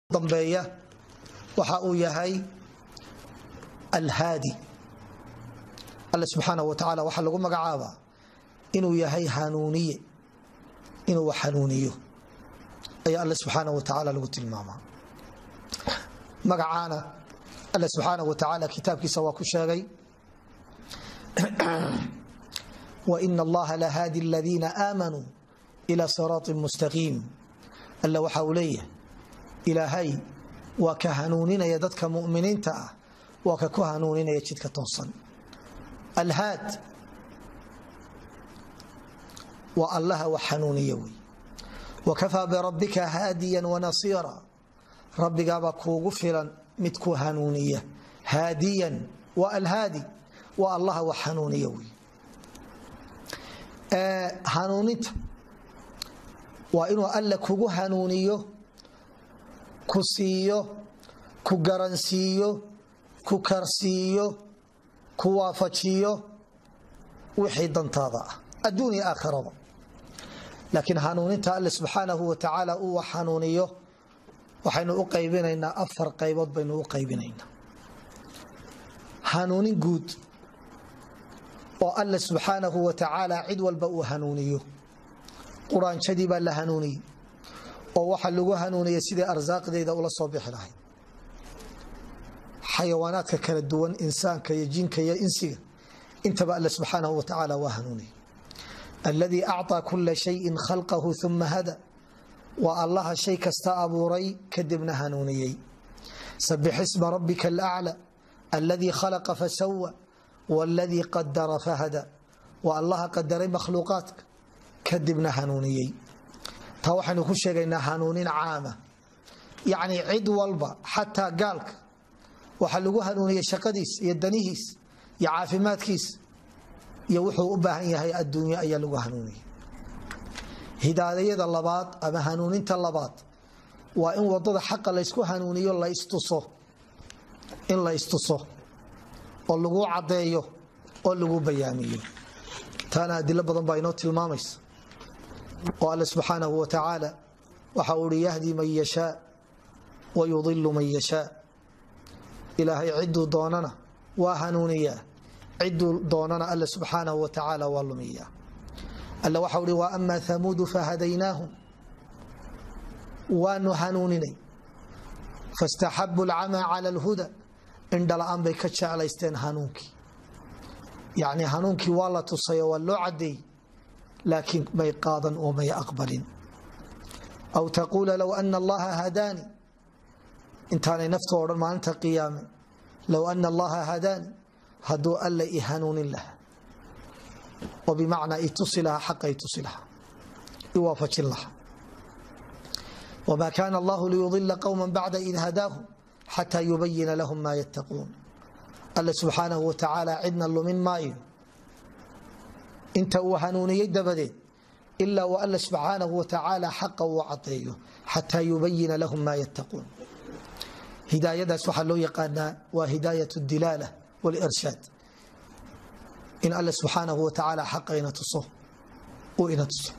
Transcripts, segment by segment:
dambeeya waxa uu yahay alhaadi alle subxaana wa tacaala waxaa lagu magacaabaa inuu yahay hanuuniye inuu wax hanuuniyo ayaa alle subxaana wa tacaala lagu tilmaamaa magacaana alle subxaana wa tacaala kitaabkiisa waa ku sheegay waina allaha lahaadi aladiina aamanuu ila siraaطi mustaqiim alle waxa uu leeyahay ilaahay waa ka hanuuninaya dadka muminiinta ah waa ka ku hanuuninaya jidka toosan alhaad waa allaha wax hanuuniya wey wakafaa birabbika haadiyan wanasiira rabbigaabaa kuugu filan mid ku hanuuniya haadiyan waa alhaadi waa allaha wax hanuuniya wey hanuuninta waa inuu alle kugu hanuuniyo ku siiyo ku garansiiyo ku karsiiyo ku waafajiyo wixii dantaada ah adduun iyo aakhiraba laakiin hanuuninta alle subxaanahu wa tacaala uu wax hanuuniyo waxaynu u qaybinaynaa afar qaybood baynu u qaybinaynaa hanuunin guud oo alle subxaanahu wa tacaala cid walba uu hanuuniyo quraanjadii baa la hanuuniyey oo waxa lagu hanuuniyey sidai arsaaqdeeda ula soo bixi lahayd xayawaanaadka kala duwan insaanka iyo jinka iyo insiga intaba alle subxaanahu wa tacaala waa hanuuniyey alladii acطaa kula shayin khalqahu uma hada waa allaha shay kasta abuuray kadibna hanuuniyey sabix isma rabbika alaclى alladii khalaqa fasawa wاladii qadara fahada waa allaha qadaray makhluuqaadka kadibna hanuuniyey taa waxaynu ku sheegaynaa hanuunin caama yacni cid walba xataa gaalka waxaa lagu hanuuniyey shaqadiis iyo danihiis iyo caafimaadkiis iyo wuxuu u baahan yahay adduunyo ayaa lagu hanuuniyey hidaayada labaad ama hanuuninta labaad waa in wadada xaqa laysku hanuuniyo la istuso in la istuso oo lagu caddeeyo oo lagu bayaamiyo taana adilo badan baa inoo tilmaamaysa oo alle subxaanahu wa tacaala waxa uu ihi yahdi man yashaa wa yudilu man yashaa ilaahay ciduu doonana waa hanuuniyaa ciduu doonana alle subxaanahu wa tacaala waa lumiyaa alle waxau ihi wa ama hamuudu fahadaynaahum waanu hanuuninay faاstaxabu اlcamaa cala اlhuda indhala-aan bay ka jeclaysteen hanuunkii yacni hanuunkii waa la tusay oo waa loo cadeeyey laakiin may qaadan oo may aqbalin aw taquula low ana allaha hadaani intaanay naftu odhan maalinta qiyaame low ana allaha hadaani hadduu alla i hanuunin lahaa oo bimacnaa itusi lahaa xaqa itusi lahaa iwaafajin lahaa wma kana allahu liyudila qowma bacda id hadaahum xataa yubayina lahum ma yattaquun alle subxaanahu wa tacaala cidna lumin maayo inta uu hanuuniyey dabadeed ilaa wa alle subxaanahu wa tacaala xaqa uu cadeeyo xataa yubayina lahum ma yattaquun hidaayadaas waxaa loo yaqaanaa waa hidaayat dilaala walirshaad in alle subxaanahu wa tacaala xaqa ina tuso uu ina tuso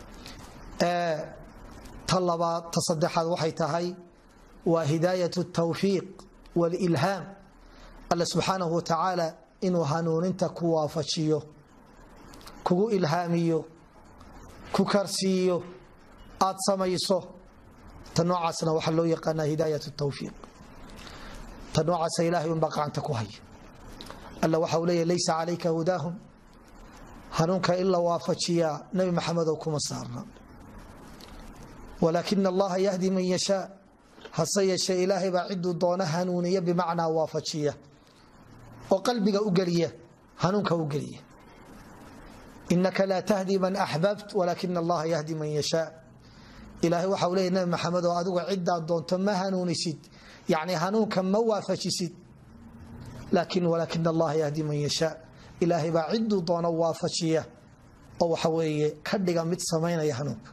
ta labaad ta saddexaad waxay tahay waa hidaayat tawfiiq walilhaam alle subxaanahu wa tacaala inuu hanuuninta ku waafajiyo kugu ilhaamiyo ku karsiiyo aad samayso ta noocaasna waxaa loo yaqaanaa hidaayat tawfiiq ta noocaasa ilahay unbaa gacanta ku haya alla waxa uu leeya laysa calayka hudaahum hanuunka in la waafajiyaa nebi maxamedow kuma saarna wlaakin allaha yahdi man yashaa hase yeeshee ilaahay baa ciduu doona hanuuniya bimacnaa waafajiya oo qalbiga u geliya hanuunka u geliya inaka laa tahdi man axbabt walaakin allaha yahdi man yashaa ilaahay waxau leeya nabi maxamed oo adigu cidaad doonto ma hanuunisid yani hanuunka ma waafajisid laakin walaakin allaha yahdi man yashaa ilaahay baa ciduu doona waafajiya oo waxa weeye ka dhiga mid samaynaya hanuunka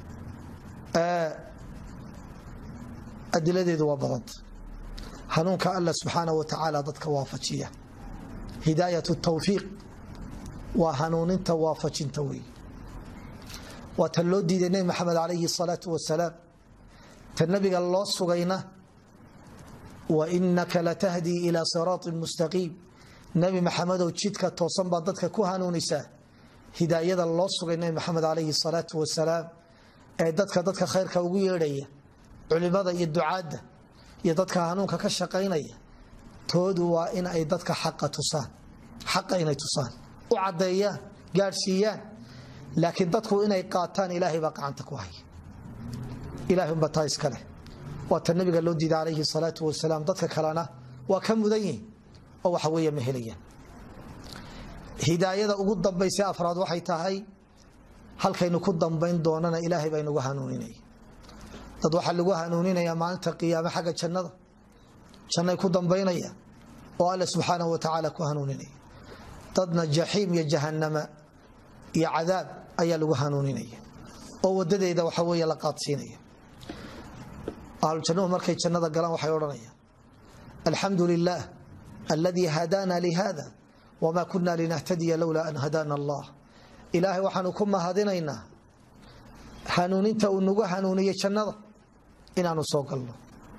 adiladeedu waa badanta hanuunka alla subxaana wa tacaala dadka waafajiya hidaayat tawfiiq waa hanuuninta waafajinta wey waa tan loo diiday nebi maxamed calayhi salaatu wasalaam ta nabiga loo sugayna wa inaka latahdii ilaa siraatin mustaqiim nebi maxamedow jidka toosan baa dadka ku hanuunisaa hidaayada loo sugay nebi maxamed calayhi salaatu wasalaam ee dadka dadka khayrka ugu yeedhaya culimada iyo ducaadda iyo dadka hanuunka ka shaqaynaya toodu waa in ay dadka xaqa tusaan xaqa inay tusaan u caddeeyaan gaadhsiiyaan laakiin dadku inay qaataan ilaahay baa gacanta ku haya ilahay unba taa iska leh waa ta nabiga loo diiday calayhi salaatu wasalaam dadka kalena waa ka mudan yihin oo waxa weeye ma helayaan hidaayada ugu dambaysa afraad waxay tahay halkaynu ku dambayn doonana ilaahay baa inagu hanuuninaya dad waxaa lagu hanuuninaya maalinta qiyaame xagga jannada jannay ku dambaynaya oo alle subxaanahu wa tacaala ku hanuuninaya dadna jaxiim iyo jahanama iyo cadaab ayaa lagu hanuuninaya oo wadadeeda waxa weeye la qaadsiinaya ahlujannuhu markay jannada galaan waxay odhanayaan alxamdu lilah aladii hadaana lihada wma kuna linahtadiya lowlaa an hadaana allah ilaahay waxaanu ku mahadinaynaa hanuuninta uu nagu hanuuniyey jannada inaanu soo galno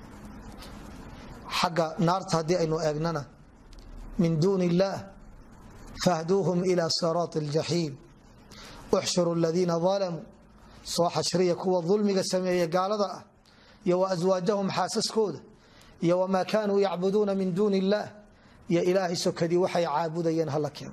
xagga naarta haddii aynu eegnana min duuni illaah fahduuhum ila siraati aljaxiim uxshuru aladiina dalamuu soo xashriya kuwa dulmiga sameeye gaalada ah iyo wa aswaajahum xaasaskooda iyo wamaa kaanuu yacbuduuna min duuni illaah iyo ilaahay sokadii waxay caabudayeen hala keeno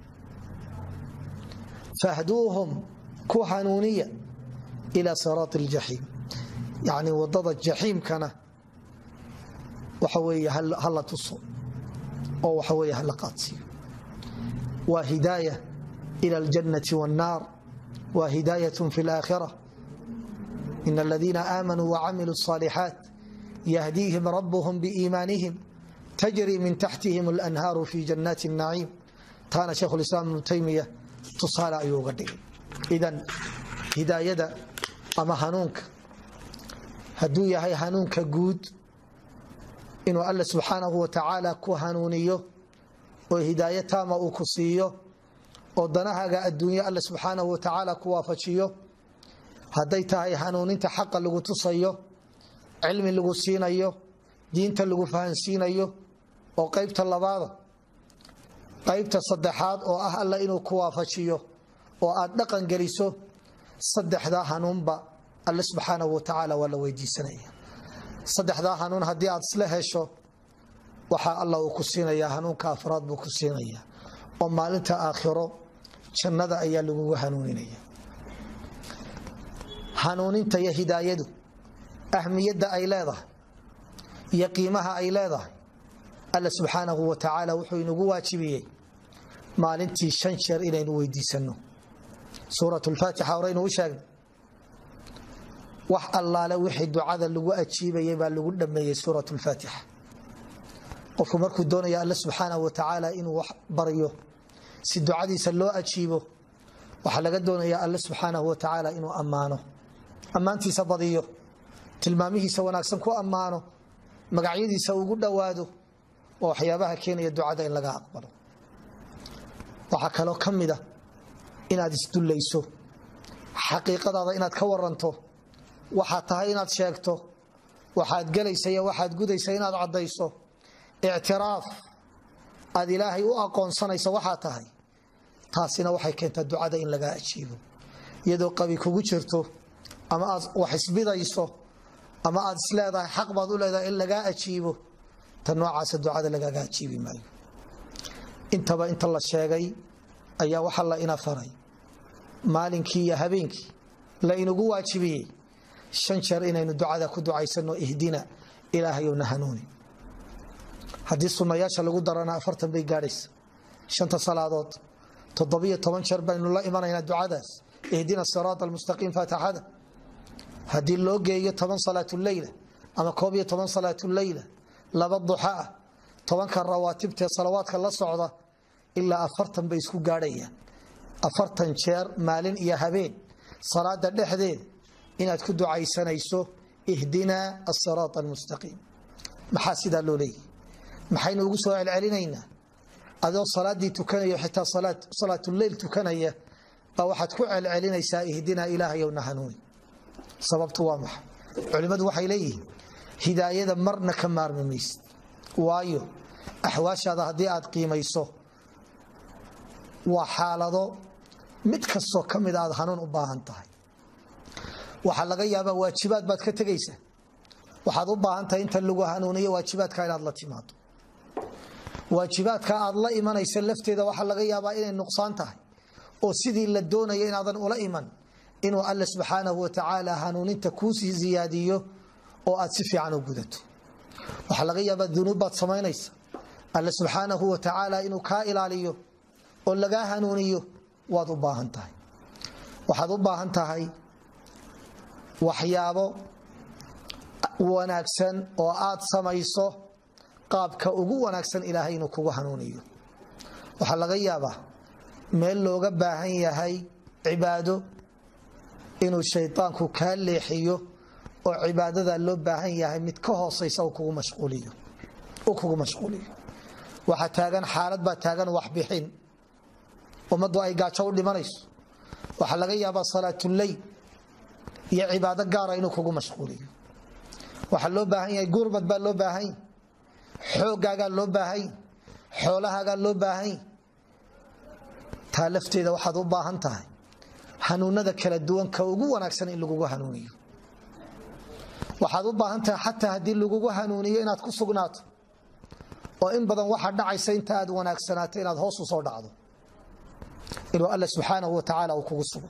fahduuhum ku hanuuniya ila siraati aljaxiim yacni wadada jaxiimkana waxa weeye hala tuso oo waxa weeye hala qaadsiiyo waa hidaaya ila aljannati wannaar waa hidaayatun fi alaakhira in aladiina aamanuu wacamiluu الصaalixaat yahdiihim rabuhum biiimaanihim tajri min taxtihim اlanhaaru fi jannaati الnaciim taana sheikhu lislaam ibnu taymiya tusaale ayuu uga dhigay idan hidaayada ama hanuunka hadduu yahay hanuunka guud inuu alle subxaanahu wa tacaala ku hanuuniyo oo hidaayo taama uu ku siiyo oo danahaaga adduunye alle subxaanahu wa tacaala ku waafajiyo hadday tahay hanuuninta xaqa lagu tusayo cilmi lagu siinayo diinta lagu fahansiinayo oo qaybta labaada qaybta saddexaad oo ah alla inuu ku waafajiyo oo aad dhaqan geliso saddexdaa hanuunba alle subxaanahu wa tacaala waa la weydiisanaya saddexdaa hanuun haddii aad isla hesho waxaa alla uu ku siinayaa hanuunka afraad buu ku siinayaa oo maalinta aakhiro jannada ayaa lagugu hanuuninaya hanuuninta iyo hidaayadu ahmiyadda ay leedahay iyo qiimaha ay leedahay alla subxaanahu wa tacaala wuxuu inagu waajibiyey maalintii shan jeer inaynu weydiisanno suurat lfaatixa horeynu u sheegnay wax allaale wixii ducada lagu ajiibayay baa lagu dhameeyey suurat lfaatixa qofku markuu doonaya alle subxaanahu wa tacaala inuu wax baryo si ducadiisa loo ajiibo waxaa laga doonaya alle subxaanahu wa tacaala inuu ammaano ammaantiisa badiyo tilmaamihiisa wanaagsan ku ammaano magacyadiisa ugu dhowaado waa waxyaabaha keenaya ducada in laga aqbalo waxaa kaloo ka mida inaad isdullayso xaqiiqadaada inaad ka waranto waxaad tahay inaad sheegto waxaad gelaysa iyo waxaad gudaysa inaad caddayso ictiraaf aad ilaahay u aqoonsanayso waxaa tahay taasina waxay keentaa ducada in lagaa ajiibo iyadoo qabi kugu jirto ama aad wax isbidayso ama aad isleedahay xaq baad u leedahay in lagaa ajiibo ta noocaasa ducada lagaaga ajiibi maayo intaba inta la sheegay ayaa waxa la ina faray maalinkii iyo habeenkii la inagu waajibiyey shan jeer inaynu ducada ku ducaysano ihdina ilaahayowna hanuuni haddii sunnayaasha lagu darana afartan bay gaadhaysa shanta salaadood toddobiyo toban jeer baynu la imanaynaa ducadaas ihdina siraat almustaqiim faatixada haddii loo geeyo toban salaatuleyla ama koob iyo toban salaatuleyla laba duxa ah tobanka rawaatibtee salawaadka la socda ilaa afartan bay isku gaadhayaan afartan jeer maalin iyo habeen salaada dhexdeeda inaad ku ducaysanayso ihdinaa asiraat almustaqiim maxaa sidaa loo leeyahy maxaynu ugu soo celcelinaynaa adoo salaadii tukanayo xitaa salaatuleyl tukanaya baa waxaad ku celcelinaysaa ihdinaa ilaahayowna hanuuni sababtu waa maxay culimmadu waxay leeyihiin hidaayada marna ka maarmi maysid waayo axwaashaada haddii aad qiimayso waa xaalado mid kastoo ka mid aad hanuun u baahan tahay waxaa laga yaabaa waajibaad baad ka tegaysa waxaad u baahan tahay inta lagu hanuuniyo waajibaadka inaad la timaado waajibaadka aad la imanaysa lafteeda waxaa laga yaabaa inay nuqsaan tahay oo sidii la doonaya inaadan ula iman inuu alle subxaanahu watacaala hanuuninta kuusii ziyaadiyo oo aad si fiican u gudato waxaa laga yaabaa dunuub baad samaynaysa alle subxaanahu watacaala inuu kaa ilaaliyo oo lagaa hanuuniyo waad u baahan tahay waxaad u baahan tahay waxyaabo wanaagsan oo aad samayso qaabka ugu wanaagsan ilaahay inuu kugu hanuuniyo waxaa laga yaabaa meel looga baahan yahay cibaado inuu shaydaanku kaa leexiyo oo cibaadada loo baahan yahay mid ka hoosaysa uu kugu mashquuliyo waxaa taagan xaalad baa taagan waxbixin ummaddu ay gaajo u dhimanayso waxaa laga yaabaa salaatuleyl iyo cibaado gaara inuu kugu mashquuliyo waxaa loo baahan yahay gurmad baa loo baahan xoogaagaa loo baahan xoolahaagaa loo baahan taa lafteeda waxaad u baahan tahay hanuunada kala duwan ka ugu wanaagsan in lagugu hanuuniyo waxaad u baahan tahay xataa haddii lagugu hanuuniyo inaad ku sugnaato oo in badan waxaa dhacaysa inta aad wanaagsanaato inaad hoos u soo dhacdo inuu alle subxaanahu watacaala uu kugu sugo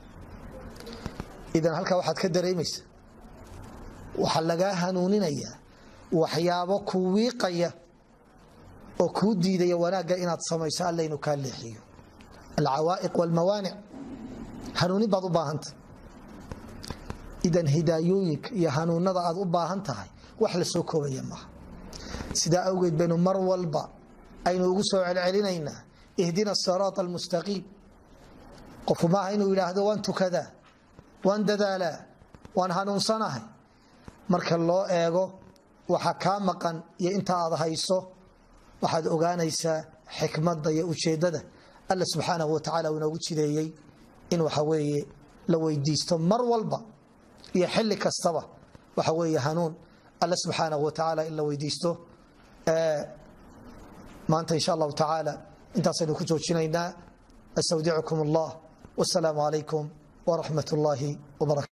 idan halkaa waxaad ka dareemaysa waxaa lagaa hanuuninayaa waxyaabo ku wiiqaya oo kuu diidaya wanaagga inaad samayso alla inuu kaa leexiyo alcawaa'iq walmawaanic hanuunin baad u baahanta idan hidaayooyinka iyo hanuunada aad u baahan tahay wax la soo koobaya maaha sidaa awgeed baynu mar walba aynu ugu soo celcelinaynaa ihdina asiraata almustaqiim qofku maaha inuu yidhaahdo waan tukadaa waan dadaalaa waan hanuunsanahay marka loo eego waxa kaa maqan iyo inta aad hayso waxaad ogaanaysaa xikmadda iyo ujeeddada alla subxaanahu watacaala uu inoogu jideeyey in waxa weeye la weydiisto mar walba iyo xilli kastaba waxa weeye hanuun alle subxaanahu watacaala in la weydiisto maanta insha allahu tacaala intaasaynu ku joojinaynaa astawdicukum allah wasalaamu calaykum waraxmat ullaahi wbarakatu